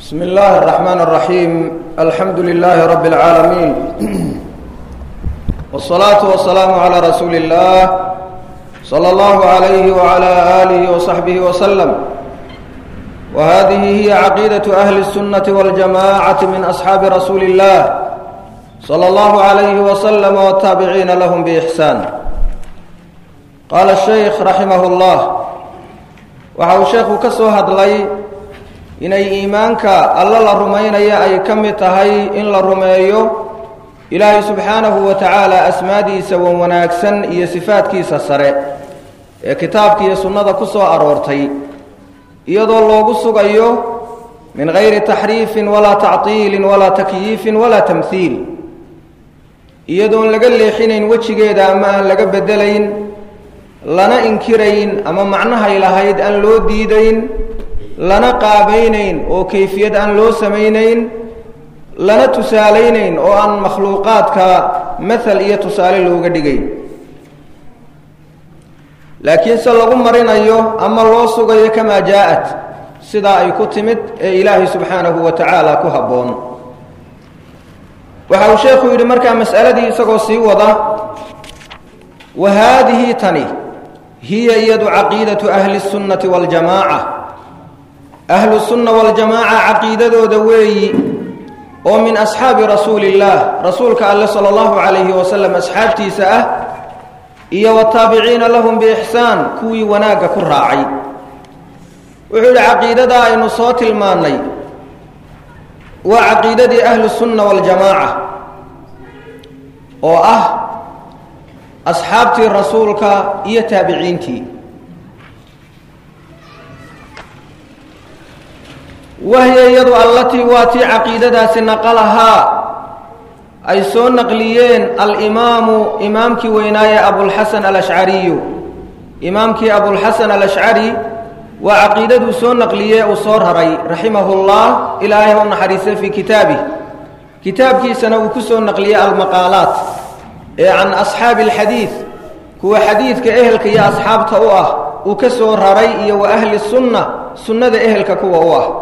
بسم الله الرحمن الرحيم الحمد لله رب العالمين والصلاة والسلام على رسول الله صلى الله عليه وعلى آله وصحبه وسلم وهذه هي عقيدة أهل السنة والجماعة من أصحاب رسول الله صلى الله عليه وسلم والتابعين لهم بإحسان قال الشيخ رحمه الله waxa uu sheekhu ka soo hadlay inay iimaanka alla la rumaynaya ay ka mid tahay in la rumeeyo ilaahay subxaanahu wa tacaala asmaadiisa wan wanaagsan iyo sifaadkiisa sare ee kitaabka iyo sunnada ku soo aroortay iyadoo loogu sugayo min gayri taxriifin walaa tactiilin walaa takyiifin walaa tamhiil iyadoon laga leexinayn wejigeeda ama aan laga bedelayn lana inkirayn ama macnahay lahayd aan loo diidayn lana qaabaynayn oo kayfiyad aan loo samaynayn lana tusaalaynayn oo aan makhluuqaadka mathal iyo tusaale looga dhigayn laakiin se lagu marinayo ama loo sugayo kamaa jaa-at sidaa ay ku timid ee ilaahay subxaanahu wa tacaala ku habboon waxa uu sheekhu yidhi markaa mas'aladii isagoo sii wada wa haadihi tani hiya iyadu caqiidatu ahli sunnati waljamaaca ahlu sunna waljamaaca caqiidadooda weeyi oo min asxaabi rasuuli illaah rasuulka alle sala allahu calayhi wasalam asxaabtiisa ah iyo wataabiciina lahum biixsaan kuwii wanaagga ku raacay wuxuu yidhi caqiidadaa aynu soo tilmaannay waa caqiidadii ahlu sunna waljamaaca oo ah asxaabtii rasuulka iyo taabiciintii wahya iyadu allatii waa tii caqiidadaasi naqalahaa ay soo naqliyeen alimaamu imaamkii weynaaye abulxasan alashcariyu imaamkii abulxasan alashcari waa caqiidaduu soo naqliyee uu soo raray raximahullah ilaahay u naxariistay fii kitaabih kitaabkiisana uu ku soo naqliyey almaqaalaat ee can asxaabi alxadiid kuwa xadiidka ehelka iyo asxaabta u ah uu ka soo raray iyo wa ahli sunna sunnada ehelka kuwa u ah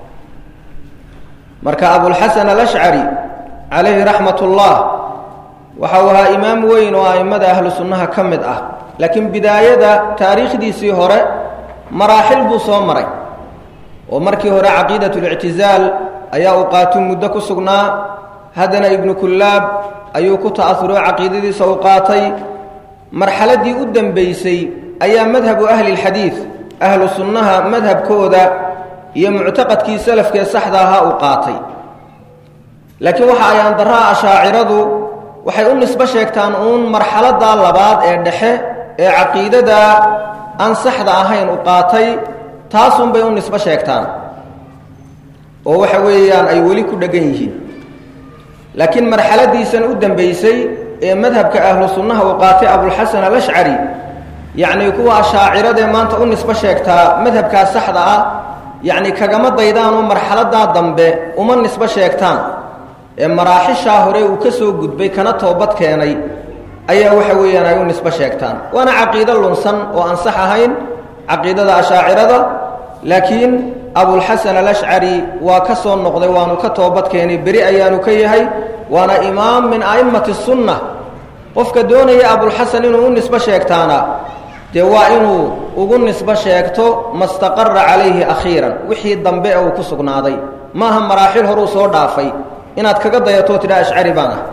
marka abulxasan alashcari calayhi raxmat ullah waxa uu ahaa imaam weyn oo a'immada ahlu sunnaha ka mid ah laakiin bidaayada taariikhdiisii hore maraaxil buu soo maray oo markii hore caqiidatlictizaal ayaa uu qaatu muddo ku sugnaa haddana ibnu kullaab ayuu ku ta'asuro caqiidadiisa u qaatay marxaladdii u dembaysay ayaa madhabu ahli lxadiid ahlu sunnaha madhabkooda iyo muctaqadkii salafkee saxda ahaa uu qaatay laakiin waxa ay andaraha ashaaciradu waxay u nisbo sheegtaan uun marxaladda labaad ee dhexe ee caqiidada aan saxda ahayn u qaatay taasunbay u nisbo sheegtaan oo waxa weeyaan ay weli ku dheggan yihiin laakiin marxaladiisan u dambaysay ee madhabka ahlu sunnaha uu qaatay abulxasan alashcari yacnii kuwa ashaaciradaee maanta u nisbo sheegtaa madhabkaas saxda ah yacni kagama daydaanoo marxaladaa dambe uma nisbo sheegtaan ee maraaxishaa hore uu ka soo gudbay kana toobad keenay ayaa waxa weeyaan ay u nisbo sheegtaan waana caqiido lunsan oo aan sax ahayn caqiidada ashaacirada laakiin abulxasan alashcari waa ka soo noqday waanu ka toobad keenay beri ayaanu ka yahay waana imaam min a'immati sunna qofka doonaya abulxasan inuu u nisbo sheegtaana dee waa inuu ugu nisbo sheegto mastaqara calayhi akhiiran wixii dambe ee uu ku sugnaaday maaha maraaxil horuu soo dhaafay inaad kaga dayatoo tidha ashcari baan ah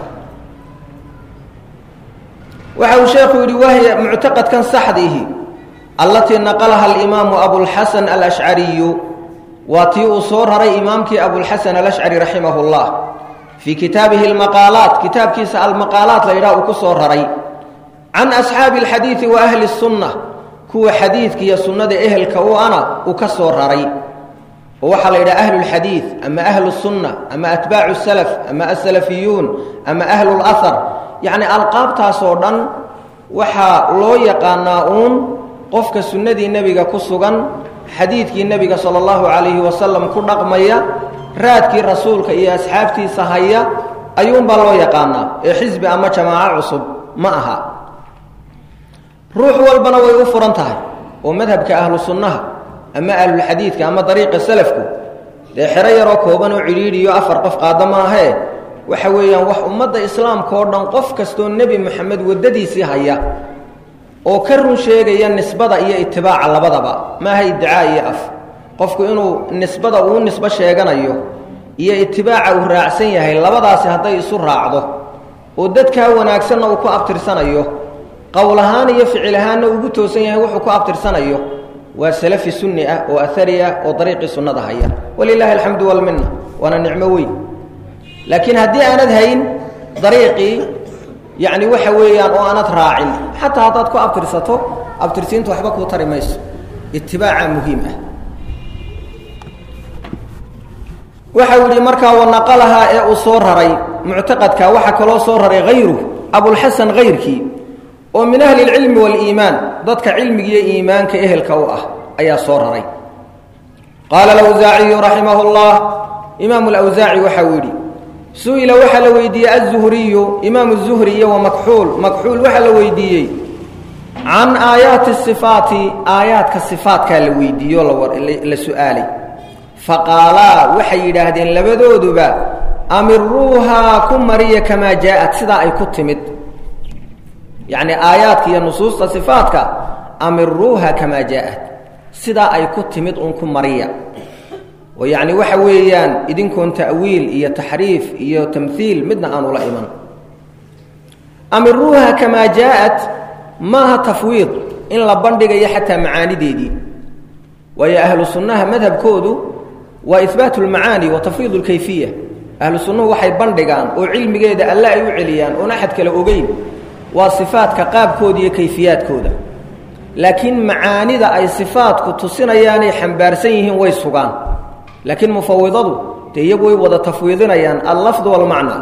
waxa uu sheekhu yidhi wahya muctaqadkan saxdiihi allatii naqalaha alimaamu abulxasan alashcariyu waa tii uu soo raray imaamkii abulxasan alashcari raximah llah fii kitaabihi almaqaalaat kitaabkiisa almaqaalaat la yidhaha uu ku soo raray can asxaabi alxadiidi wa ahli sunna kuwa xadiidka iyo sunnada ehelka u ana uu ka soo raray oo waxaa la yidhaha ahlu lxadiid ama ahlu sunna ama atbaacu salaf ama asalafiyuun ama ahlu lahar yacni alqaabtaasoo dhan waxaa loo yaqaanaa uun qofka sunnadii nebiga ku sugan xadiidkii nebiga sala allahu calayhi wasalam ku dhaqmaya raadkii rasuulka iyo asxaabtiisa haya ayuunbaa loo yaqaanaa ee xisbi ama jamaaco cusub ma aha ruux walbana way u furan tahay oo madhabka ahlu sunnaha ama ahlulxadiidka ama dariiqa salafku dee xero yaroo kooban oo cidhiidhiyo afar qof qaada maahee waxa weeyaan wax ummadda islaamka oo dhan qof kastoo nebi moxamed waddadiisii haya oo ka run sheegaya nisbada iyo itibaaca labadaba maaha iddicaa iyo af qofku inuu nisbada uu nisbo sheeganayo iyo itibaaca uu raacsan yahay labadaasi hadday isu raacdo oo dadkaa wanaagsanna uu ku abtirsanayo qowl ahaan iyo ficil ahaanna ugu toosan yahay wuxuu ku abtirsanayo waa salafi sunni ah oo ahari ah oo dariiqii sunnada haya walilaahi alxamdu walminna waana nicmo weyn laakiin haddii aanad hayn dariiqii yacni waxa weeyaan oo aanad raacin xataa haddaad ku abtirsato abtirsiintu waxba kuu tari mayso itibaaca muhiim ah waxa uu yihi markaa wanaqalahaa ee uu soo raray muctaqadka waxaa kaloo soo raray hayru abulxasan hayrkii oo min ahli اlcilmi wاliimaan dadka cilmigiiyo iimaanka ehelka u ah ayaa soo raray qaala alawsaaciyu raximah اllah imaamu lawsaaci waxa uu yidhi su-ila waxaa la weydiiyey aلzuhriyu imaamu zuhri iyo wamakxuul makxuul waxaa la weydiiyey can aayaati sifaati aayaadka sifaatkaa la weydiiyo la su-aalay faqaalaa waxay yidhaahdeen labadooduba amiruuhaa ku mariya kamaa jaaءat sidaa ay ku timid yacni aayaadka iyo nusuusta sifaadka amiruuha kamaa jaaءat sidaa ay ku timid un ku mariya oo yacni waxa weeyaan idinkoon ta'wiil iyo taxriif iyo tamhiil midna aanu la iman amiruuha kamaa jaaءat maaha tafwiid in la bandhigayo xataa macaanideedii waayo ahlu sunnaha madhabkoodu waa ihbaat اlmacaani wa tafwiid اlkayfiya ahlu sunnuhu waxay bandhigaan oo cilmigeeda alle ay u celiyaan oon axad kale ogeyn waa sifaadka qaabkooda iyo kayfiyaadkooda laakiin macaanida ay sifaadku tusinayaanay xambaarsan yihiin way sugaan laakiin mufawidadu dee iyagu way wada tafwiidinayaan allafd walmacna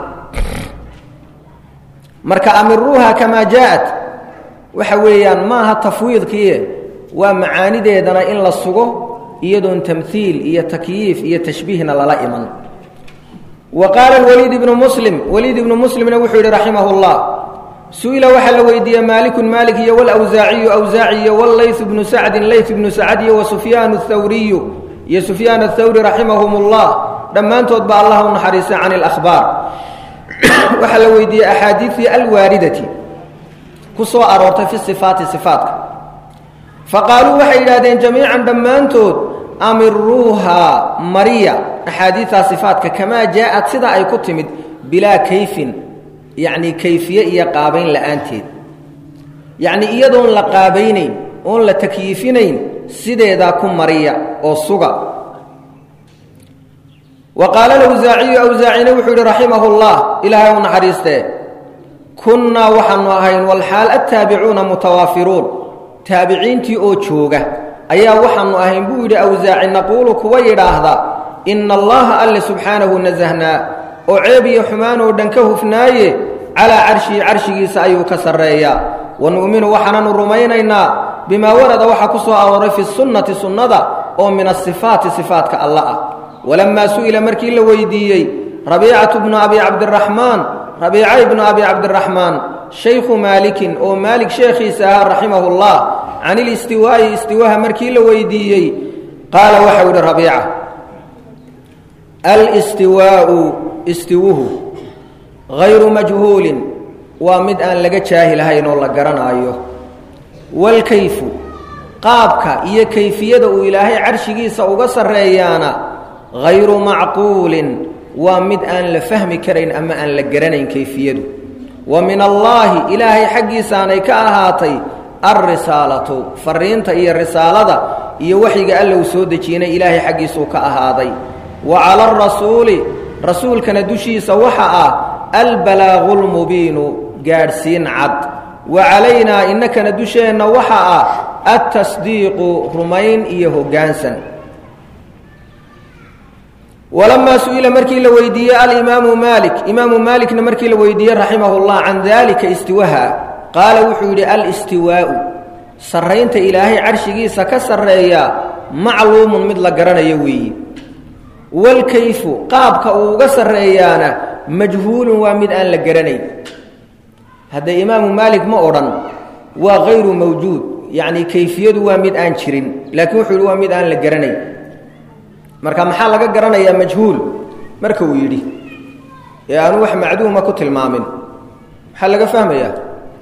marka amiruuha kamaa jaaءat waxa weeyaan maaha tafwiidkiie waa macaanideedana in la sugo iyadoon tamhiil iyo takyiif iyo tashbiihna lala iman wa qaala waliid ibnu muslim waliid ibnu muslimna wuxuu yidhi raximah اllah su-ila waxaa la weydiiyey maalikun maalik iyo walawsaaciyu awsaaci iyo wallayth bnu sacdin layth ibnu sacd iyo wasufyaan athawriyu iyo sufyaan athawri raximahum اllah dhammaantood ba allah u naxariistay can اlahbaar waxaa la weydiiyey axaadiidii alwaaridati ku soo aroortay fi sifaati sifaatka faqaaluu waxay yidhahdeen jamiican dhammaantood amiruuha mariya axaadiidtaa sifaatka kamaa jaaءat sidaa ay ku timid bilaa kayfin yacni kayfiye iyo qaabayn la'aanteed yacni iyadoon la qaabaynayn oon la takyiifinayn sideedaa ku mariya oo suga wa qaala alawsaaciyu awsaacina wuxuu yihi raximahu اllah ilaahay u naxariistee kunnaa waxaanu ahayn walxaal attaabicuuna mutawaafiruun taabiciintii oo jooga ayaa waxaanu ahayn buu yidhi awsaaci naquulu kuwa yidhaahda ina allaha alle subxaanahu nasahnaa oo ceeb iyo xumaan oo dhan ka hufnaaye calaa carshihi carshigiisa ayuu ka sarreeyaa wa nu'minu waxaananu rumaynaynaa bimaa warada waxaa ku soo arooray fi sunnati sunnada oo min asifaati sifaatka alla ah walammaa su'ila markii la weydiiyey rabiicatu bnu abi cabdiraxmaan rabiica ibnu abi cabdiraxmaan shaykhu maalikin oo maalik sheekhiisa ahaa raximahu llah can ilistiwaa'i istiwaha markii la weydiiyey qaala waxau yidhi rabiica alistiwaau istiwuhu hayru majhuulin waa mid aan laga jaahilahayn oo la garanaayo waalkayfu qaabka iyo kayfiyada uu ilaahay carshigiisa uga sarreeyaana hayru macquulin waa mid aan la fahmi karayn ama aan la garanayn kayfiyadu wa min allaahi ilaahay xaggiisaanay ka ahaatay alrisaalatu fariinta iyo risaalada iyo waxyiga alla uu soo dejinay ilaahay xaggiisuu ka ahaaday wa cala arasuuli rasuulkana dushiisa waxa ah albalaaqu lmubiinu gaadhsiin cad wa calaynaa innakana dusheenna waxa ah altasdiiqu rumayn iyo hoggaansan walamaa su-ila markii la weydiiyey alimaamu maalik imaamu maalikna markii la weydiiyey raximah llah can daalika istiwaha qaala wuxuu yidhi alistiwaa'u sarraynta ilaahay carshigiisa ka sarreeya macluumun mid la garanayo weeyi walkayfu qaabka uu uga sarreeyaana majhuulun waa mid aan la garanayn hadda imaamu maalik ma odhan waa hayru mawjuud yacni kayfiyadu waa mid aan jirin laakiin wuxuu yidhi waa mid aan la garanayn marka maxaa laga garanayaa majhuul marka uu yidhi ee aanu wax macduuma ku tilmaamin maxaa laga fahmayaa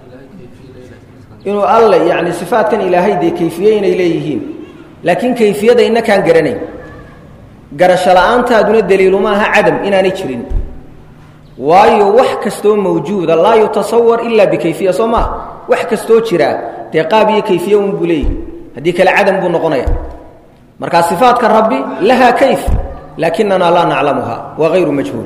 inuu alle yani sifaatkan ilaahay dee kayfiye inay leeyihiin laakiin kayfiyada inakaan garanayn garasho la-aantaaduna daliilu maaha cadam inaanay jirin waayo wax kastoo mawjuuda laa yutasawar ilaa bikayfiya soo maa wax kastoo jiraa dee qaab iyo kayfiye un buu leeyahy haddii kale cadam buu noqonaya markaa sifaatka rabbi lahaa kayf laakinana laa naclamuha waa hayru majhuul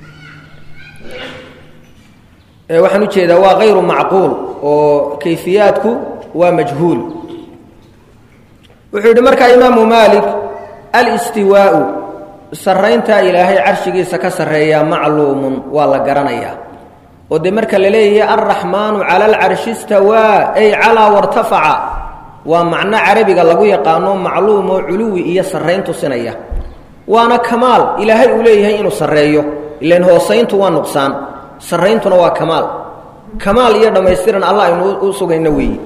waxaan ujeedaa waa hayru macquul oo kayfiyaadku waa majhuul wuxuu yidhi markaa imaamu maalik alistiwaau sarrayntaa ilaahay carshigiisa ka sarreeyaa macluumun waa la garanayaa oo dee marka la leeyahay alraxmaanu cala alcarshi istawaa ay calaa wartafaca waa macno carabiga lagu yaqaano macluum oo culuwi iyo sarrayn tusinaya waana kamaal ilaahay uu leeyahay inuu sarreeyo ilan hoosayntu waa nuqsaan sarrayntuna waa kamaal kamaal iyo dhammaystiran allah aynu u sugayno weeyi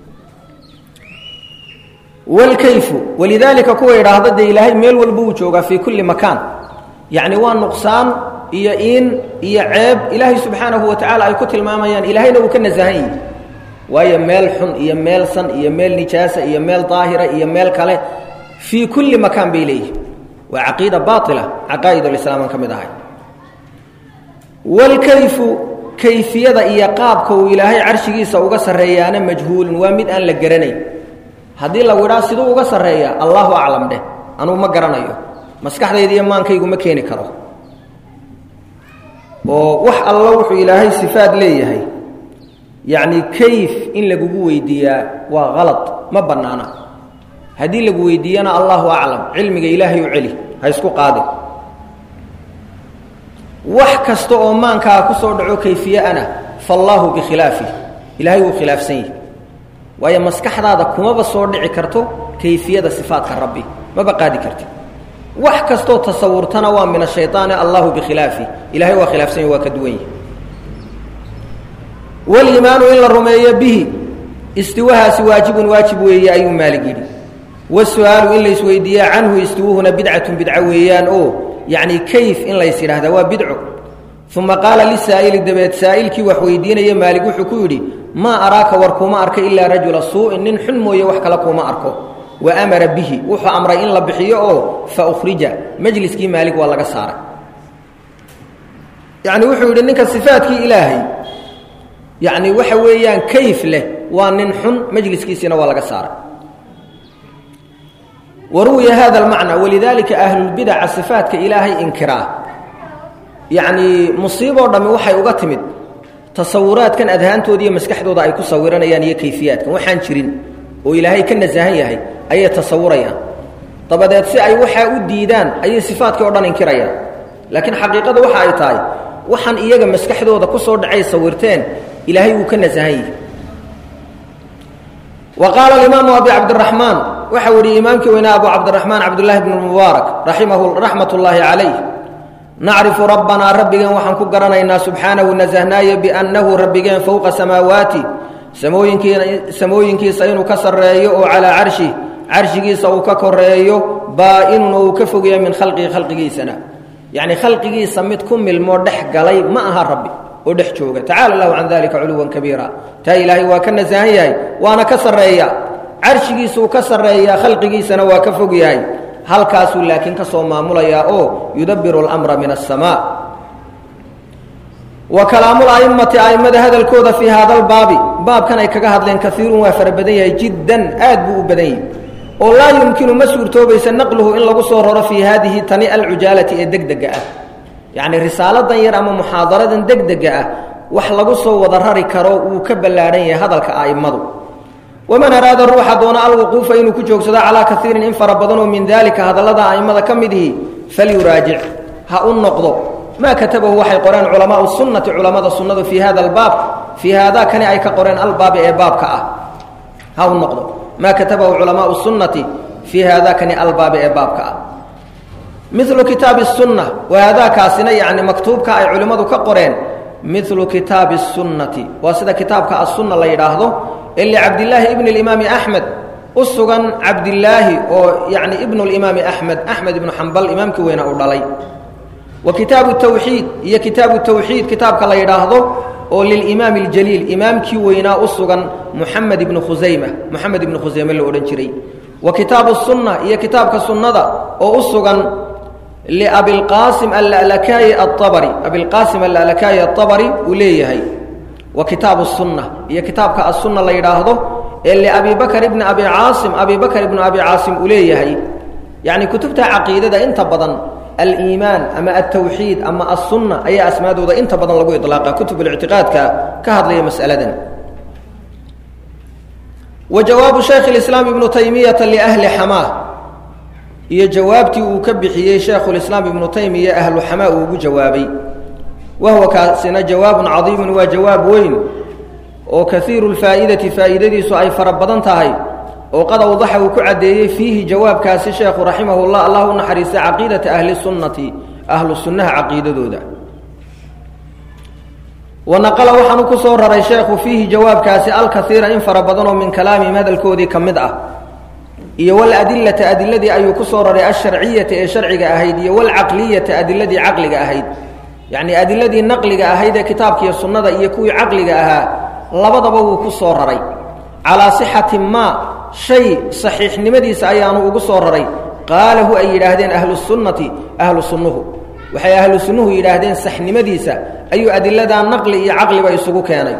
wlkayfu walidaalika kuwa idhaahda dee ilaahay meel walba uu joogaa fii kulli makaan yacni waa nuqsaan iyo iin iyo ceeb ilaahay subxaanahu wa tacaala ay ku tilmaamayaan ilaahayna uu ka nasahan yihi waayo meel xun iyo meel san iyo meel nijaasa iyo meel daahira iyo meel kale fii kulli makaan bay leeyihin waa caqiida baaila caqaa'idulislaaman ka mid ahay wlkayfu kayfiyada iyo qaabka uu ilaahay carshigiisa uga sarreeyaana majhuulun waa mid aan la garanayn haddii lagu idhaa siduu uga sarreeya allahu aclam dheh anugu ma garanayo maskaxdayda iyo maankaygu ma keeni karo oo wax allo wuxuu ilaahay sifaad leeyahay yacni kayf in lagugu weydiiyaa waa kalad ma bannaana haddii lagu weydiiyana allahu aclam cilmiga ilaahay u celi ha isku qaadin wax kasta oo maankaa ku soo dhaco kayfiye-ana faallaahu bikhilaafi ilaahay wuu khilaafsan yahi waayo maskaxdaada kumaba soo dhici karto kayfiyada sifaadka rabbi maba qaadi karti wax kastoo tasawurtana waa min ashayطaani allahu bikhilaafi ilahay waa khilaafsan yahi waa ka duwan yahi waliimaanu in la rumeeyo bihi istiwahaasi waajibun waajib weeye ayuu maalig yidhi wasu-aalu in laysweydiiya canhu istiwuhuna bidcatun bidco weeyaan oo yacni kayf in lays yidhaahda waa bidco uma qaala lisaa'ili dabeed saa'ilkii wax weydiinaya maalig wuxuu ku yidhi maa araaka war kuma arka ilaa rajula suu'in nin xun mooye wax kale kuma arko wa amara bihi wuxuu amray in la bixiyo oo fa ukhrija majliskii maalig waa laga saaray yacni wuxuu yidhi ninka sifaadkii ilaahay yacni waxa weeyaan kayf leh waa nin xun majliskiisiina waa laga saaray waruwiya hada almacna walidaalika ahlulbidaca sifaatka ilaahay inkiraa yacnii musiiboo dhammi waxay uga timid tasawuraadkan adhaantooda iyo maskaxdooda ay ku sawiranayaan iyo kayfiyaadkan waxaan jirin oo ilaahay ka nasahan yahay ayay tasawurayaan dabadeed si ay waxaa u diidaan ayay sifaadkii o dhan inkirayaan laakiin xaqiiqada waxa ay tahay waxaan iyaga maskaxdooda ku soo dhacay sawirteen ilaahay wuu ka nasahan yahay wa qaala alimaamu abi cabdiraxmaan waxa weriye imaamkii weynaa abu cabdiraxmaan cabdullaahi bnu mubaarak raximahu raxmat ullaahi calayh nacrifu rabbanaa rabbigeen waxaan ku garanaynaa subxaanahu nasahnaaye biannahu rabbigeen fowqa samaawaati samooyinkii samooyinkiisa inuu ka sarreeyo oo calaa carshi carshigiisa uu ka koreeyo baa-inun oo uu ka fogeeyo min khalqihi khalqigiisana yacni khalqigiisa mid ku milmoo dhex galay ma aha rabbi oo dhex jooga tacala allahu can dalika culuwan kabiira taa ilaahay waa ka nasahan yahay waana ka sarreeya carshigiisuu ka sarreeyaa khalqigiisana waa ka fog yahay halkaasuu laakiin ka soo maamulayaa oo yudabiru اlamra min aلsamaa wa kalaamul a'immati a'immada hadalkooda fii hada albaabi baabkan ay kaga hadleen kaiirun waa fara badan yahay jiddan aad buu u badan yahay oo laa yumkinu ma suurtoobaysa naqluhu in lagu soo raro fii haadihi tani alcujaalati ee degdega ah yacni risaaladan yar ama muxaadaradan degdega ah wax lagu soo wada rari karo wuu ka ballaadhan yahay hadalka a'immadu waman araada ruuxa doona alwuquufa inuu ku joogsado calaa kaiirin in fara badanoo min daalika hadallada a'immada ka midihi falyuraajic ha u noqdo maa katabahu waxay qoreen culamaau sunnati culammada sunnadu fii hada albaab fii haada kani ay ka qoreen albaabi ee baabka ah ha u noqdo maa katabahu culamaau sunnati fii haada kani albaabi ee baabka ah milu kitaabi sunna wahaadaakaasina yacni maktuubka ay culimmadu ka qoreen milu kitaabi sunnati waa sida kitaabka asunna la yidhaahdo ee licabdillaahi ibni limaami axmed u sugan cabdilaahi oo yani ibnu limaami axmed axmed ibnu xambal imaamkii weyna uu dhalay wa kitaabu tawxiid iyo kitaabu tawxiid kitaabka la yidhaahdo oo lilimaami اljaliil imaamkii weynaa u sugan muxamed ibnu khusayma moxamed ibnu khusayme la odhan jiray wa kitaabu sunna iyo kitaabka sunnada oo u sugan liabilqaasim allalakaayi aabari abilqaasim allalakaayi aabari uu leeyahay wa kitaabu sunna iyo kitaabka asunna la yidhaahdo ee liabi bakr ibni abi caasim abi bakr ibnu abi caasim uu leeyahay yacni kutubta caqiidada inta badan aliimaan ama altawxiid ama asunna ayaa asmaadooda inta badan lagu ilaaqa kutub lictiqaadka ka hadlaya mas'aladan wa jawaabu shaykh اlislaam ibnu taymiyata liahli xamaa iyo jawaabtii uu ka bixiyey shaykhulislaam ibnu taymiya ahlu xamaa uu ugu jawaabay wa huwa kaasina jawaabun cadiimun waa jawaab weyn oo kaiiru lfaa'idati faa'iidadiisu ay fara badan tahay oo qad awdaxa uu ku caddeeyey fiihi jawaabkaasi sheekhu raximahu llah allah u naxariista caqiidata ahli sunnati ahlu sunnaha caqiidadooda wa naqala waxaanu ku soo raray sheekhu fiihi jawaabkaasi alkaiira in fara badanoo min kalaamihim hadalkoodii ka mid ah iyo waladilata adiladii ayuu ku soo raray alsharciyata ee sharciga ahayd iyo walcaqliyata adiladii caqliga ahayd yacnii adiladii naqliga ahayd ee kitaabkiiyo sunnada iyo kuwii caqliga ahaa labadaba wuu ku soo raray calaa sixati maa shay saxiixnimadiisa ayaanu ugu soo raray qaalahu ay yidhaahdeen ahlu sunnati ahlu sunnuhu waxay ahlu sunnuhu yidhaahdeen saxnimadiisa ayuu adiladaa naqli iyo caqliba isugu keenay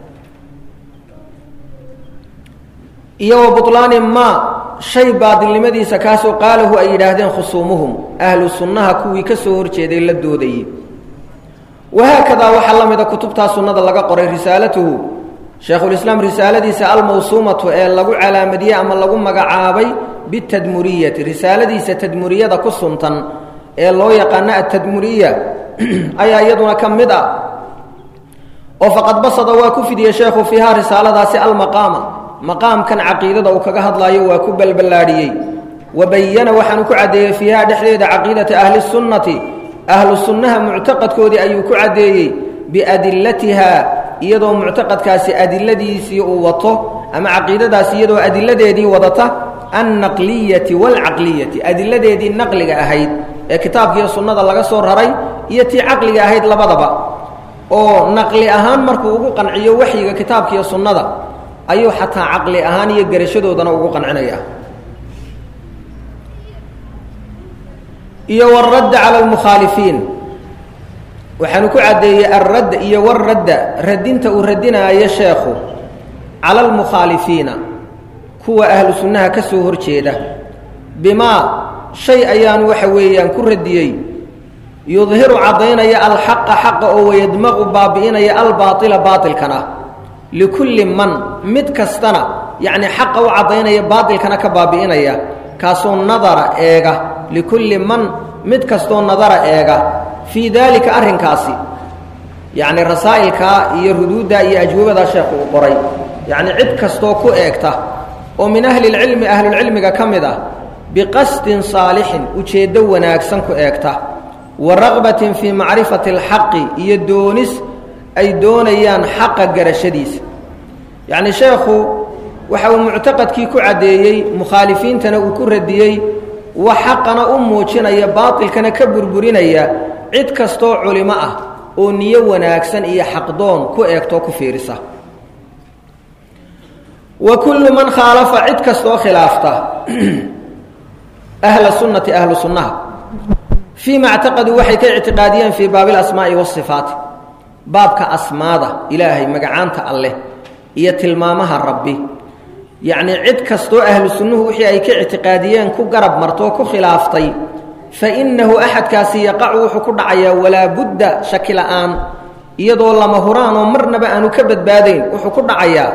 iyo wa bulaani maa shay baadilnimadiisa kaasoo qaalahu ay yidhaahdeen khusuumuhum ahlu sunnaha kuwii ka soo horjeeday la doodayey wahaakadaa waxaa la mida kutubtaa sunnada laga qoray risaalatuhu shaekhulislaam risaaladiisa almawsuumatu ee lagu calaamadiyey ama lagu magacaabay bitadmuriyati risaaladiisa tadmuriyada ku suntan ee loo yaqaano atadmuriya ayaa iyaduna ka mid ah oo faqad basada waa ku fidiyey sheekhu fiihaa risaaladaasi almaqaama maqaamkan caqiidada uu kaga hadlaayo waa ku balballaadhiyey wa bayana waxaanu ku caddeeyey fiihaa dhexdeeda caqiidata ahli sunnati ahlu sunnaha muctaqadkoodii ayuu ku caddeeyey biadilatiha iyadoo muctaqadkaasi adiladiisii uu wato ama caqiidadaasi iyadoo adiladeedii wadata annaqliyati waalcaqliyati adiladeedii naqliga ahayd ee kitaabkiiyo sunnada laga soo raray iyo tii caqliga ahayd labadaba oo naqli ahaan markuu ugu qanciyo waxyiga kitaabkiiyo sunnada ayuu xataa caqli ahaan iyo garashadoodana ugu qancinaya iyo wاradda calى اlmukhaalifiin waxaanu ku caddeeyey alradd iyo waradda radinta uu radinaayo sheekhu cala اlmukhaalifiina kuwa ahlu sunnaha ka soo hor jeeda bimaa shay ayaanu waxa weeyaan ku radiyey yudhiru caddaynaya alxaqa xaqa oo wayadmaqu baabi'inaya albaaila baailkana likulli man mid kastana yacni xaqa u caddaynaya baailkana ka baabi'inaya kaasoo nadara eega likulli man mid kastoo nadara eega fii daalika arrinkaasi yacni rasaa'ilkaa iyo ruduuddaa iyo ajwabadaa sheekhu uu qoray yacni cid kastoo ku eegta oo min ahli lcilmi ahlulcilmiga ka mid ah biqasdin saalixin ujeeddo wanaagsan ku eegta wa raqbatin fii macrifati alxaqi iyo doonis ay doonayaan xaqa garashadiisa yacni sheekhu waxa uu muctaqadkii ku caddeeyey mukhaalifiintana uu ku radiyey wax xaqana u muujinaya baatilkana ka burburinaya cid kastoo culimo ah oo niyo wanaagsan iyo xaqdoon ku eegtoo ku fiirisa wa kullu man khaalafa cid kastoo khilaafta ahla sunnati ahlu sunnaha fii ma ctaqaduu waxay ka ictiqaadiyeen fii baabi alasmaa'i waasifaati baabka asmaada ilaahay magacaanta alleh iyo tilmaamaha rabbi yacnii cid kastoo ahlu sunnuhu wixii ay ka ictiqaadiyeen ku garab martoo ku khilaaftay fa innahu axadkaasi yaqacu wuxuu ku dhacayaa walaa budda shaki la'aan iyadoo lama huraanoo marnaba aanu ka badbaadayn wuxuu ku dhacayaa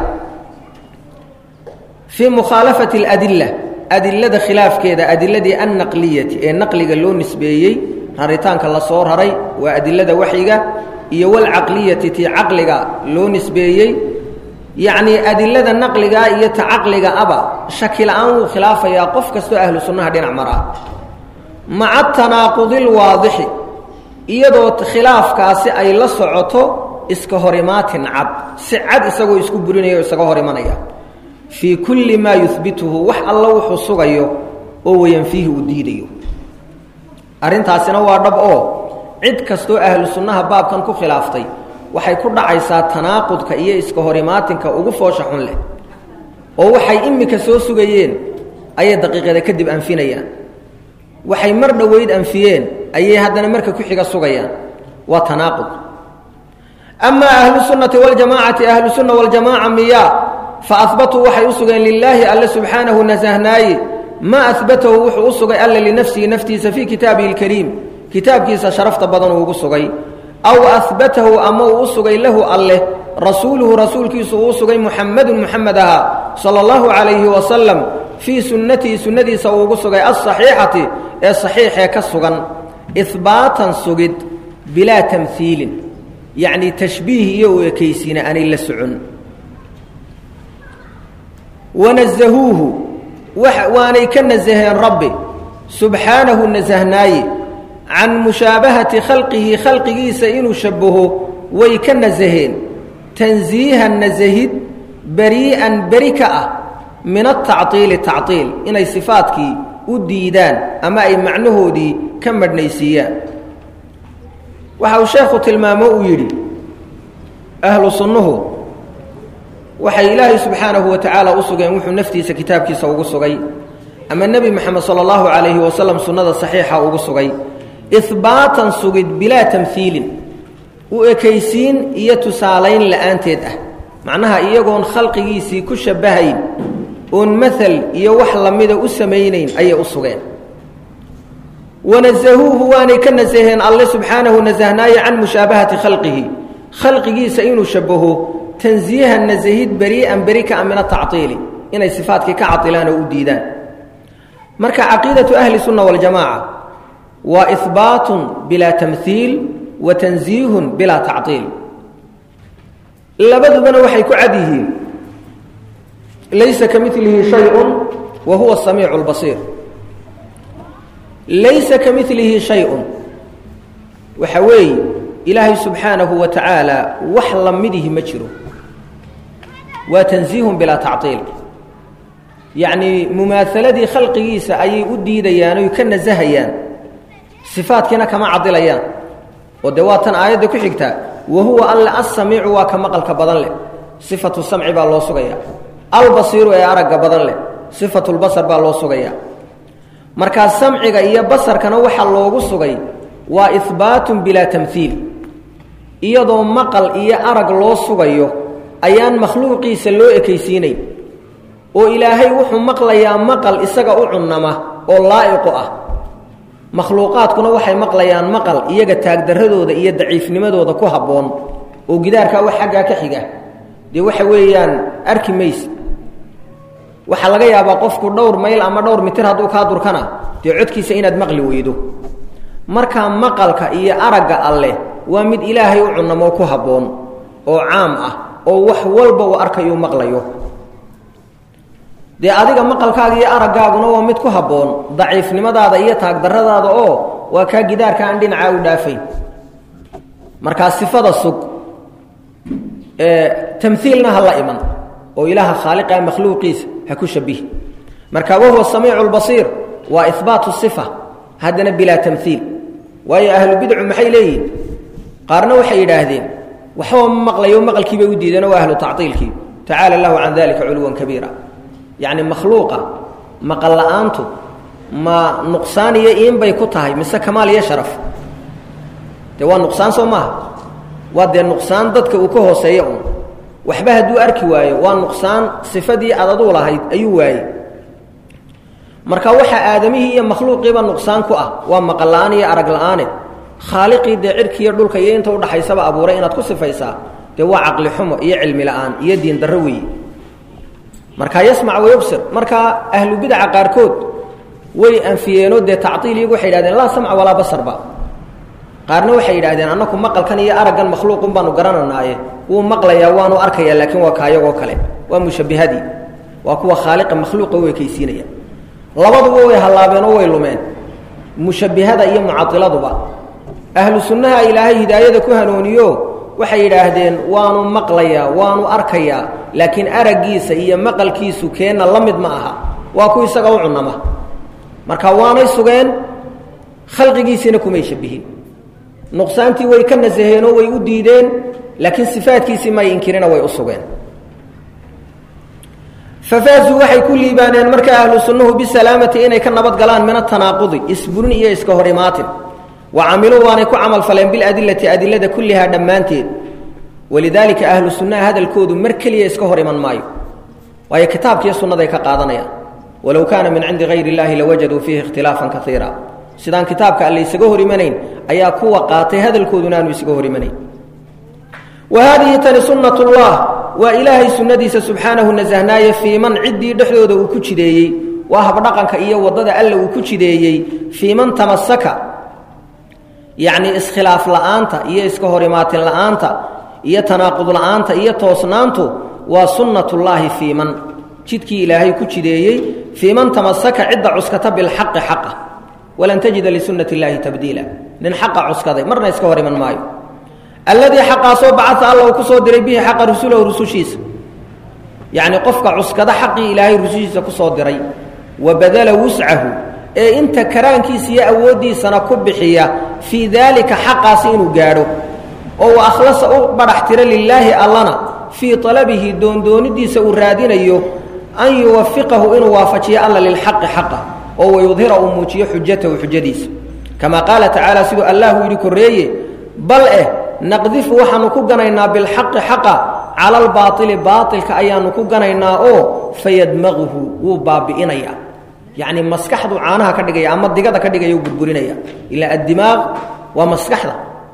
fii mukhaalafati aladilla adilada khilaafkeeda adiladii annaqliyati ee naqliga loo nisbeeyey raritaanka la soo raray waa adilada waxyiga iyo walcaqliyati tii caqliga loo nisbeeyey yacnii adilada naqligaa iyo ta caqliga aba shaki la-aan wuu khilaafayaa qof kastoo ahlu sunnaha dhinac maraa maca tanaaqudi lwaadixi iyadoo khilaafkaasi ay la socoto iska horimaatin cad si cad isagoo isku burinaya o isaga hor imanaya fii kulli maa yuhbituhu wax alla wuxuu sugayo oo wayanfiihi uu diidayo arrintaasina waa dhab oo cid kastoo ahlu sunnaha baabkan ku khilaaftay waxay ku dhacaysaa tanaaqudka iyo iska horimaatinka ugu foosha xun leh oo waxay immika soo sugayeen ayay daqiiqada kadib anfinayaan waxay mar dhoweyd anfiyeen ayay haddana marka ku xiga sugayaan waa tanaaqud amaa ahlu sunnati waljamaacati ahlu sunna waljamaaca miyaa fa ahbatuu waxay u sugeen lilaahi alle subxaanahu nasahnaaye maa ahbatahu wuxuu u sugay alle linafsihi naftiisa fii kitaabihi lkariim kitaabkiisa sharafta badan uu ugu sugay aw ahbatahu ama uu u sugay lahu alleh rasuuluhu rasuulkiisu uu u sugay muxamadun muxamed ahaa sala allahu calayhi wasalam fii sunnatihi sunnadiisa uu ugu sugay alsaxiixati ee saxiixee ka sugan ihbaatan sugid bilaa tamhiilin yacnii tashbiih iyo u ekaysiina aanay la socon wanazahuuhu waanay ka nasaheen rabbi subxaanahu nasahnaaye can mushaabahati khalqihi khalqigiisa inuu shabbaho way ka nasaheen tansiihan nasahid berii'an beri ka ah min atactiili tactiil inay sifaadkii u diidaan ama ay macnahoodii ka madhnaysiiyaan waxa uu sheekhu tilmaamo uu yidhi ahlu sunnuhu waxay ilaahay subxaanahu wa tacaala u sugeen wuxuu naftiisa kitaabkiisa ugu sugay ama nebi moxamed sala allahu calayhi wasalam sunnada saxiixa ugu sugay ihbaatan sugid bilaa tamhiilin u ekaysiin iyo tusaalayn la'aanteed ah macnaha iyagoon khalqigiisii ku shabbahayn oon maal iyo wax lamida u samaynayn ayay u sugeen wanasahuuhu waanay ka nasaheen alle subxaanahu nasahnaaye can mushaabahati khalqihi khalqigiisa inuu shabbaho tansiihan nasahid berii'an beri ka a min atactiili inay sifaadkii ka cadilaan oo u diidaan marka caqiidatu ahli sunna waljamaaca waa ihbaatun bilaa tamhiil wa tansiihun bilaa tactiil labadubana waxay ku cad yihiin laysa ka milihi shayun wa huwa samiicu lbasiir laysa ka milihi shay-un waxa weeye ilaahay subxaanahu wa tacaala wax la midihi ma jiro waa tansiihun bilaa tactiil yacnii mumaahaladii khalqigiisa ayay u diidayaan oy ka nasahayaan sifaadkiina kama cadilayaan oo dee waa tan aayadda ku xigtaa wa huwa alle assamiicu waa ka maqalka badan leh sifatu samci baa loo sugayaa albasiiru ee aragga badan leh sifatulbasar baa loo sugayaa markaa samciga iyo basarkana waxaa loogu sugay waa ihbaatun bilaa tamhiil iyadoo maqal iyo arag loo sugayo ayaan makhluuqiisa loo ekaysiinayn oo ilaahay wuxuu maqlayaa maqal isaga u cunnama oo laa'iqu ah makhluuqaadkuna waxay maqlayaan maqal iyaga taagdarradooda iyo daciifnimadooda ku habboon oo gidaarkaa wax xaggaa ka xiga dee waxa weeyaan arki mayse waxaa laga yaabaa qofku dhowr mayl ama dhowr mitir hadduu kaa durkana dee codkiisa inaad maqli weydo markaa maqalka iyo aragga alleh waa mid ilaahay u cunnamo ku habboon oo caam ah oo wax walba uu arkayuu maqlayo dee adiga maqalkaaga iyo araggaaguna waa mid ku habboon daciifnimadaada iyo taagdarradaada oo waa kaa gidaarka aan dhinacaa u dhaafayn markaa sifada sug tamhiilna ha la iman oo ilaaha khaaliqa makhluuqiisa ha ku shabihi marka wahuwa samiicu lbasiir waa ihbaatu sifa haddana bilaa tamhiil waayo ahlubidcu maxay leeyihin qaarna waxay yidhaahdeen waxba ma maqlayo maqalkii bay u diideenoo waa ahlu tactiilkii tacaala allahu can dalika culuwan kabiira yacni makhluuqa maqal la'aantu ma nuqsaan iyo iin bay ku tahay mise kamaal iyo sharaf dee waa nuqsaan soo maaha waa dee nuqsaan dadka uu ka hooseeya un waxba hadduu arki waayo waa nuqsaan sifadii aad aduu lahayd ayuu waayey marka waxaa aadamihii iyo makhluuqiiba nuqsaan ku ah waa maqal la'aan iyo arag la'aane khaaliqii dee cirkiiyo dhulka iyo inta udhaxaysaba abuuray inaad ku sifaysaa dee waa caqli xumo iyo cilmi la'aan iyo diin darro weeye marka yasmac wayubsir markaa ahlu bidaca qaarkood way anfiyeenoo dee tactiil iyagu waxay yidhahdeen laa samca walaa basarba qaarna waxay yidhahdeen annaku maqalkan iyo araggan makhluuqun baanu garananaaye wuu maqlayaa waanu arkayaa laakiin waa kaayagoo kale waa mushabbihadii waa kuwa khaaliqa makhluuqa u ekaysiinaya labaduba way hallaabeenoo way lumeen mushabbihada iyo mucadiladuba ahlu sunnaha ilaahay hidaayada ku hanuuniyo waxay yidhaahdeen waanu maqlayaa waanu arkayaa laakiin araggiisa iyo maqalkiisu keenna la mid ma aha waa ku isaga u cunama marka waanay sugeen khalqigiisiina kumay shabihin nuqsaantii way ka nasaheenoo way u diideen laakiin sifaadkiisii may inkirina way u sugeen fafaasuu waxay ku liibaaneen marka ahlu sunnuhu bisalaamati inay ka nabad galaan min atanaaqudi isburin iyo iska hor imaatin wa camiluu waanay ku camal faleen biladilati adilada kullihaa dhammaanteed walidaalika ahlu sunnaha hadalkoodu mar keliya iska hor iman maayo waayo kitaabkiiyo sunnaday ka qaadanayaan walow kaana min cindi hayr illaahi lawajaduu fiihi ikhtilaafan kaiira sidaan kitaabka alle isaga hor imanayn ayaa kuwa qaatay hadalkooduna aanu isaga hor imanayn wa haadihi tani sunnat ullah waa ilaahay sunnadiisa subxaanahu nasahnaaye fii man ciddii dhexdooda uu ku jideeyey waa habdhaqanka iyo waddada alle uu ku jideeyey fii man tamasaka yacnii iskhilaaf la'aanta iyo iska hor imaatin la'aanta iyo tanaaqud la'aanta iyo toosnaantu waa sunnatullaahi fii man jidkii ilaahay ku jideeyey fii man tamasaka cidda cuskata bilxaqi xaqa walan tajida lisunnati illaahi tabdiila nin xaqa cuskaday marna iska hor iman maayo alladii xaqaasoo bacaa alla uu ku soo diray bihi xaqa rusulahu rusushiisa yacnii qofka cuskada xaqii ilaahay rusushiisa ku soo diray wa badala wuscahu ee inta karaankiisa iyo awooddiisana ku bixiya fii daalika xaqaasi inuu gaadho oo uu akhlasa u badhax tiro lilaahi allana fii talabihi doondoonidiisa uu raadinayo an yuwafiqahu inuu waafajiyo alla lilxaqi xaqa oo wayudhira uu muujiyo xujatahu xujadiisa kamaa qaala tacaala siduu allahu yidhi korreeye bal eh naqdifu waxaanu ku ganaynaa bilxaqi xaqa cala albaaili baailka ayaanu ku ganaynaa oo fayadmaguhu wuu baabi'inayaa yacni maskaxdu caanaha ka dhigaya ama digada ka dhigaya u burburinaya ilaa addimaaq waa maskaxda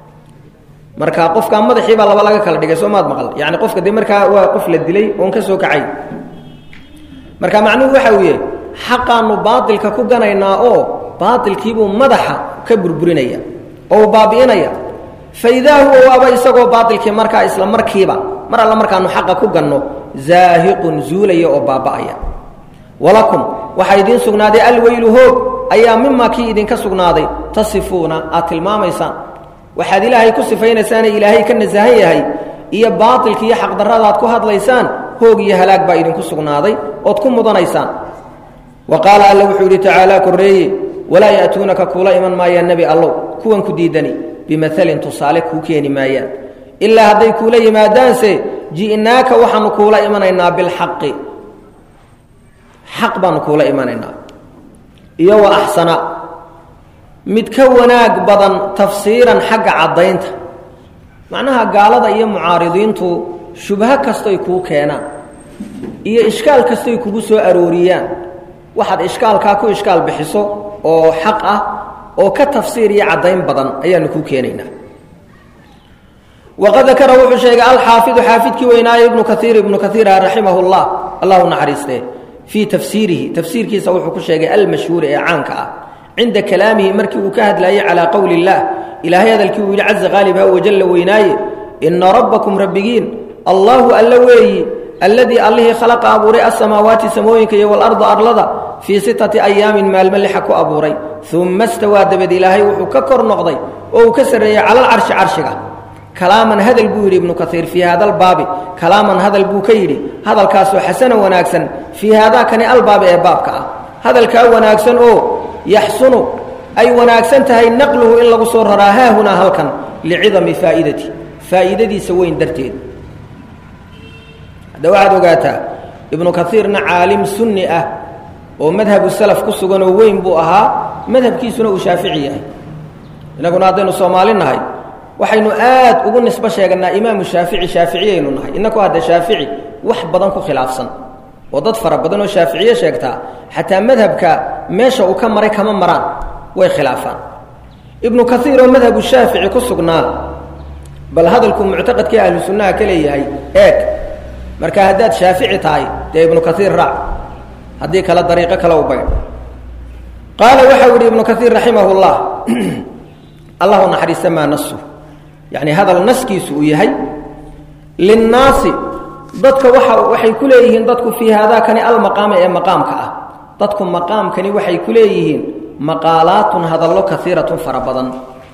marka qofkaa madaxiibaa laba laga kala dhigay soo maad maqal yani qofka de markaa waa qof la dilay oon ka soo kacay marka macnuhu waxa uu yahay xaqaanu baailka ku ganaynaa oo baailkiibuu madaxa ka burburinaya oo uu baabi'inaya faidaa huwa waaba isagoo baailkii markaa isla markiiba mar alla markaanu xaqa ku ganno zaahiqun zuulaya oo baaba'aya walakum waxaa idiin sugnaaday alweylu hoog ayaa mimaa kii idinka sugnaaday tasifuuna aad tilmaamaysaan waxaad ilaahay ku sifaynaysaane ilaahay ka nasahan yahay iyo baailki iyo xaqdarradaad ku hadlaysaan hoog iyo halaag baa idinku sugnaaday ood ku mudanaysaan wa qaala alla wuxuu yidhi tacaalaa korreeye walaa ya'tuunaka kuula iman maayaan nebi allow kuwan ku diidani bimaalin tusaale kuu keeni maayaan ilaa hadday kuula yimaadaanse ji'naaka waxaanu kuula imanaynaa bilxaqi xaq baanu kuula imanaynaa iyo wa axsana mid ka wanaag badan tafsiiran xagga caddaynta macnaha gaalada iyo mucaaridiintu shubho kastoy kuu keenaan iyo ishkaal kastoy kugu soo arooriyaan waxaad ishkaalkaa ku ishkaal bixiso oo xaq ah oo ka tafsiir iyo caddayn badan ayaanu kuu keenaynaa waqad dakara wuxuu sheegay alxaafidu xaafidkii weynaaye ibnu kaiir ibnu kaiira raximah llah allahu naxariistee fii tafsiirihi tafsiirkiisa wuxuu ku sheegay almashhuuri ee caanka ah cinda kalaamihi markii uu ka hadlaayey calaa qowli اllah ilaahay hadalkii uu yidhi caza qaalibha wajalla weynaaye ina rabbakum rabbigiin allahu alla weeyi alladii allihii khalaqa abuuray asamaawaati samooyinka iyo walarda arlada fii sitati ayaamin maalmo lixa ku abuuray uma stawaa dabad ilaahay wuxuu ka kor noqday oo uu ka sarreeyey cala alcarshi carshiga kalaaman hadal buu yidhi ibnu kaiir fii haada albaabi kalaaman hadal buu ka yidhi hadalkaasoo xasana wanaagsan fii haadaakani albaabi ee baabka ah hadalkaa wanaagsan oo yaxsunu ay wanaagsan tahay naqluhu in lagu soo raraa haahunaa halkan licidami faa'idati faa'iidadiisa weyn darteed hadda waxaad ogaataa ibnu kaiirna caalim sunni ah oo madhabu salaf ku suganoo weyn buu ahaa madhabkiisuna uu shaafici yahay innaguna haddaynu soomaali nahay waxaynu aad ugu nisbo sheeganaa imaamu shaafici shaaficiyaynu nahay innaku hadda shaafici wax badan ku khilaafsan oo dad fara badan oo shaaficiye sheegtaa xataa madhabka meesha uu ka maray kama maraan way khilaafaan ibnu kaiir oo madhabu shaafici ku sugnaa bal hadalkuu muctaqadkii ahlu sunnaha ka leeyahay eeg marka haddaad shaafici tahay dee ibnu kaiir raac haddii kale dariiqo kale u baydh qaala waxau yidhi ibnu kaiir raximah llah allahu naxariista maa nasu yacni hadal naskiisu uu yahay linnaasi dadka waxa waxay ku leeyihiin dadku fii haadaakani almaqaami ee maqaamka ah dadku maqaamkani waxay ku leeyihiin maqaalaatun hadallo kaiiratun fara badan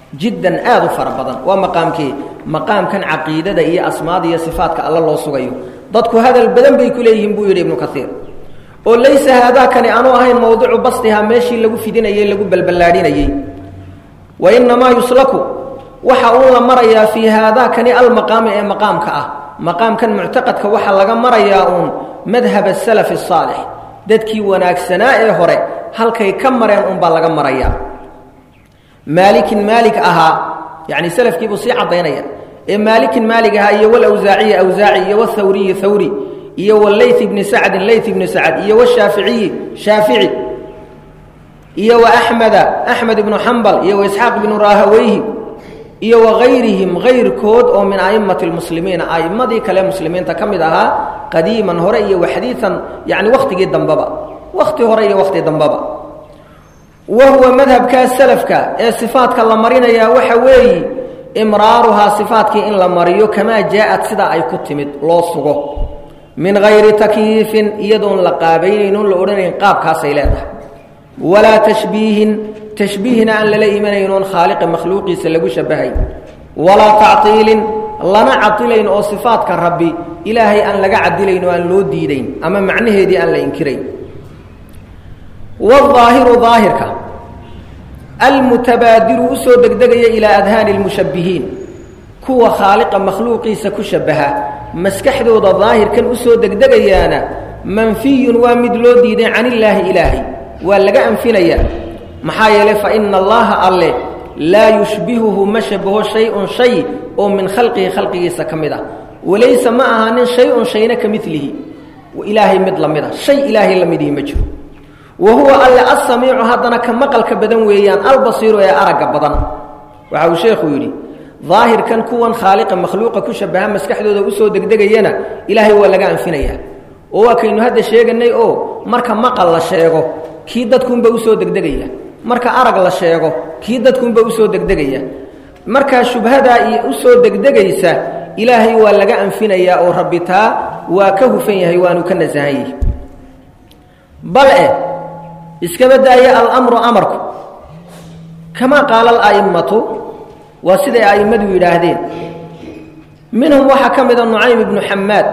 jiddan aad u fara badan waa maqaamkii maqaamkan caqiidada iyo asmaada iyo sifaadka alla loo sugayo dadku hadal badan bay ku leeyihiin buu yidhi ibnu kaiir oo laysa haadaakani aanu ahayn mowdicu bastihaa meeshii lagu fidinayey lagu balballaadhinayey wa innamaa yuslaku waxa uu la marayaa fii haadaakani almaqaami ee maqaamka ah maqaamkan muctaqadka waxaa laga marayaa uun madhab asalafi asaalix dadkii wanaagsanaa ee hore halkay ka mareen unbaa laga marayaa maalikin maalik ahaa yacni salafkiibuu sii caddaynaya ee maalikin maalig ahaa iyo walawsaaciyi awsaaci iyo wthawriyi thawri iyo walayth ibni sacdin layth ibni sacd iyo washaaficiyi shaafici iyo waaxmeda axmed ibnu xambal iyo waisxaaq ibnu raahaweyhi iyo wagayrihim gayrkood oo min a'immati lmuslimiina a'immadii kale muslimiinta ka mid ahaa qadiiman hore iyo waxdiian yani wakhtigii dambeba wakhti hore iyo wakhti dambeba wa huwa madhabkaa salafka ee sifaadka la marinayaa waxa weeyi imraaruhaa sifaatkii in la mariyo kamaa jaa-ad sidaa ay ku timid loo sugo min gayri takyiifin iyadoon la qaabaynayn oon la odhanayn qaabkaasay leedahay walaa tashbiihin tashbiihna aan lala imanaynoon khaaliqa makhluuqiisa lagu shabahay walaa tactiilin lana cadilayn oo sifaadka rabbi ilaahay aan laga cadilayn oo aan loo diidayn ama macnaheedii aan la inkirayn waaahiru daahirka almutabaadiru usoo degdegaya ilaa adhaani lmushabbihiin kuwa khaaliqa makhluuqiisa ku shabaha maskaxdooda daahirkan usoo degdegayaana manfiyun waa mid loo diiday can illaahi ilaahay waa laga anfinayaa maxaa yeelay fa ina allaha alle laa yushbihuhu ma shabaho shay-un shay oo min khalqihi khalqigiisa ka mid ah walaysa ma ahaanin shay-un shayna ka milihi ilaahay mid la mid a shay ilaahay la midihi ma jiro wa huwa alle assamiicu haddana ka maqalka badan weeyaan albasiiru ee aragga badan waxa uu sheekhu yidhi daahirkan kuwan khaaliqa makhluuqa ku shabaha maskaxdooda usoo degdegayana ilaahay waa laga anfinayaa oo waa kaynu hadda sheeganay oo marka maqal la sheego kii dadkuunba usoo degdegaya marka arag la sheego kii dadkuunba usoo degdegaya markaa shubhadaa iyo usoo degdegaysa ilaahay waa laga anfinayaa oo rabbi taa waa ka hufan yahay waanu ka nasahan yahi bal eh iskaba daaya alamru amarku kamaa qaala ala'immatu waa siday a'immadu yidhaahdeen minhum waxaa ka mida nucaym ibnu xamaad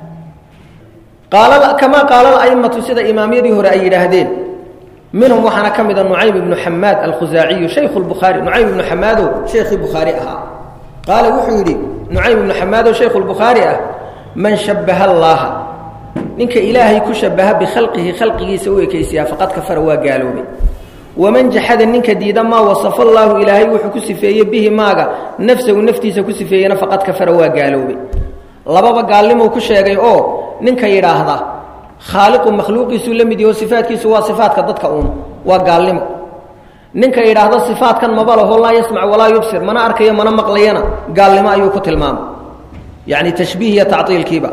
kamaa qaala ala'immatu sida imaamyadii hore ay yidhaahdeen minhum waxaana ka mida nucaym ibnu xamaad alkhusaaciyu shaykhu lbukhaari nucaym ibnu xamaadow sheikhii bukhaari ahaa qaala wuxuu yidhi nucaym ibnu xamaadow shaykhu lbukhaari ah man shabaha allaaha ninka ilaahay ku shabaha bikhalqihi khalqigiisa u ekaysiyaa faqad kafara waa gaaloobay waman jaxada ninka diida maa wasafa allaahu ilaahay wuxuu ku sifeeyey bihi maaga nafsahu naftiisa ku sifeeyena faqad kafara waa gaaloobay lababa gaalnimuu ku sheegay oo ninka yidhaahda khaaliqu makhluuqiisuu la mid yaho sifaadkiisu waa sifaadka dadka uun waa gaalnimo ninka yidhaahda sifaadkan maba laho laa yasmac walaa yubsir mana arkayo mana maqlayana gaalnimo ayuu ku tilmaamay yacni tashbiih iyo tactiilkiiba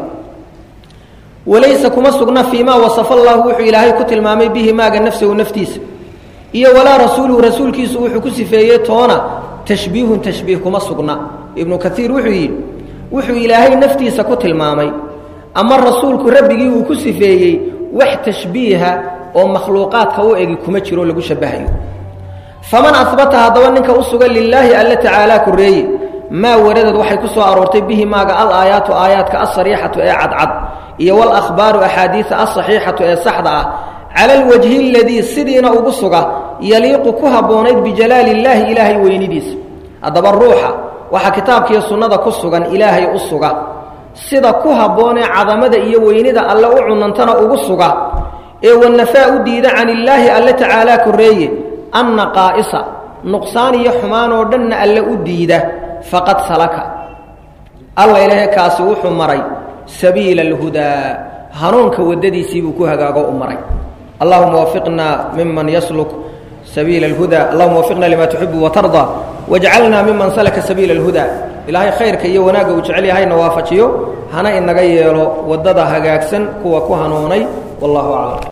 walaysa kuma sugna fii maa wasafa allaahu wuxuu ilaahay ku tilmaamay bihi maaga nafsahu naftiisa iyo walaa rasuuluhu rasuulkiisu wuxuu ku sifeeyey toona tashbiihun tashbiih kuma sugna ibnu kaiir wuxuu yidhi wuxuu ilaahay naftiisa ku tilmaamay ama rasuulku rabbigii uu ku sifeeyey wax tashbiiha oo makhluuqaadka u egi kuma jiro lagu shabahayo faman abata haddaba ninka u sugan lilaahi alla tacaalaa koreeye maa waradad waxay ku soo aroortay bihi maaga al aayaatu aayaadka alsariixatu ee cadcad iyo walahbaaru axaadiisa alsaxiixatu ee saxda ah cala alwajhi aladii sidiina ugu suga yaliiqu ku habboonayd bijalaali illaahi ilaahay weynidiisa haddaba ruuxa waxaa kitaabkiiyo sunnada ku sugan ilaahay u suga sida ku habboonee cadamada iyo weynida alle u cunantana ugu suga ee wanafaa u diida can illaahi alle tacaalaa korreeye anna qaa'isa nuqsaan iyo xumaan oo dhanna alle u diida faqad salaka alla ilaahe kaasi wuxuu maray sabiila alhudaa hanuunka waddadiisiibuu ku hagaago u maray allahuma wafiqna miman yasluk sabiila alhudaa allahuma wafiqna lima tuxibu watardaa wajcalna miman salaka sabiila alhudaa ilaahay khayrka iyo wanaagga uu jecel yahayna waafajiyo hana inaga yeelo waddada hagaagsan kuwa ku hanuunay wallahu aclam